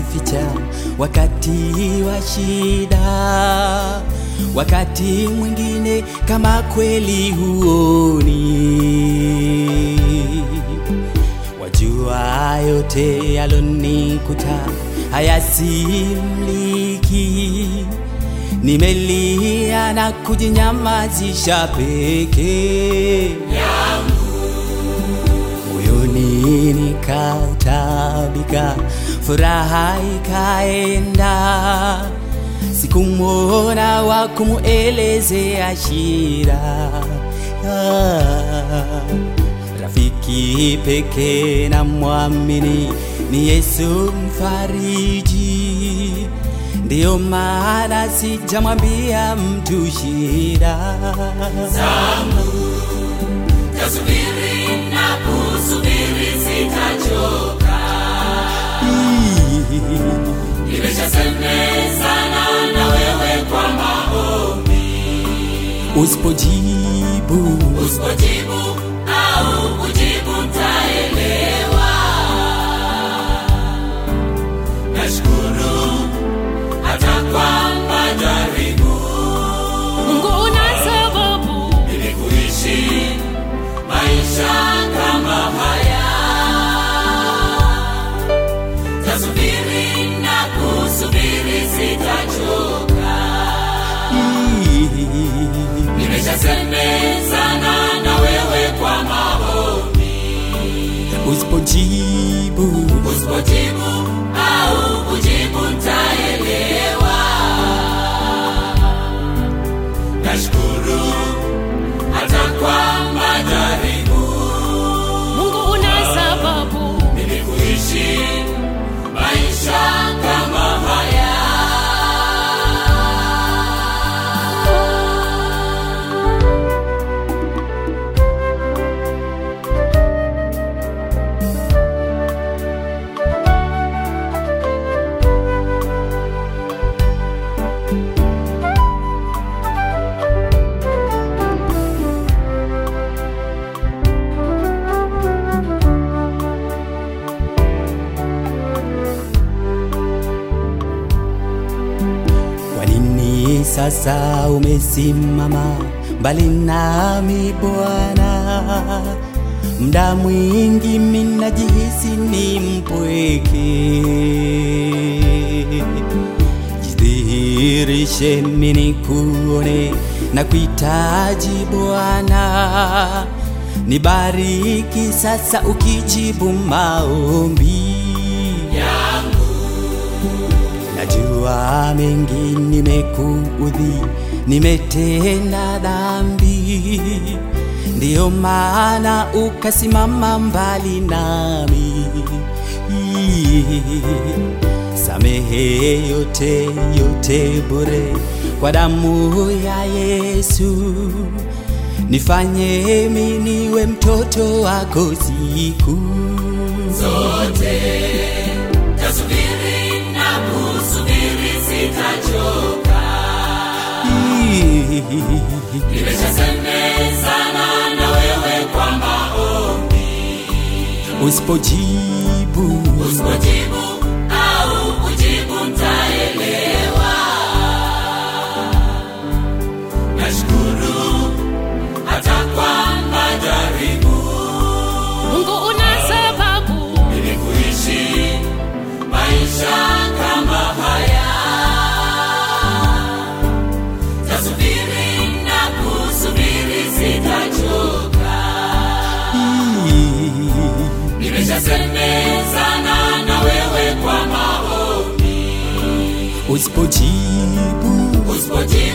kujificha wakati wa shida, wakati mwingine kama kweli huoni. Wajua yote yalonikuta hayasimliki, nimelia na kujinyamazisha peke moyoni nikautabika, furaha ikaenda, sikumwona wa kumuelezea shida. Ah, Rafiki pekee na mwamini ni Yesu mfariji, ndiyo maana sijamwambia mtu shida Tasubiri na kusubiri sitachoka, nimeshasemezana na wewe kwa maombi. Usipojibu Usipojibu au kujibu ntaelewa. Nashukuru hata kwa majaribu Mungu una sababu ili kuishi maisha kama haya. Tasubiri na kusubiri sitachoka, nimeshasemezana na wewe kwa maombi. usipojibu Usipojibu au kujibu ntaelewa. Nashukuru hata kwa majaribu Mungu una sababu ili kuishi maisha kama haya. Kwa nini sasa umesimama mbali nami Bwana? Mda mwingi minajihisi ni mpweke. Jidhihirishe mini kuone na kuhitaji Bwana, nibariki sasa ukijibu maombi Najua mengi nimekuudhi, nimetenda dhambi, ndiyo maana ukasimama mbali nami. Samehe yote yote bure kwa damu ya Yesu, nifanye mimi niwe mtoto wako siku zote tasubiri na kusubiri sitachoka nimeshasemezana na wewe kwa maombi Usipojibu usipojibu au kujibu ntaelewa nashukuru hata kwa majaribu Mungu una sababu ili kuishi maisha kama haya. Tasubiri na kusubiri sitachoka, nimeshasemezana na wewe kwa maombi. usipojibu Usipojibu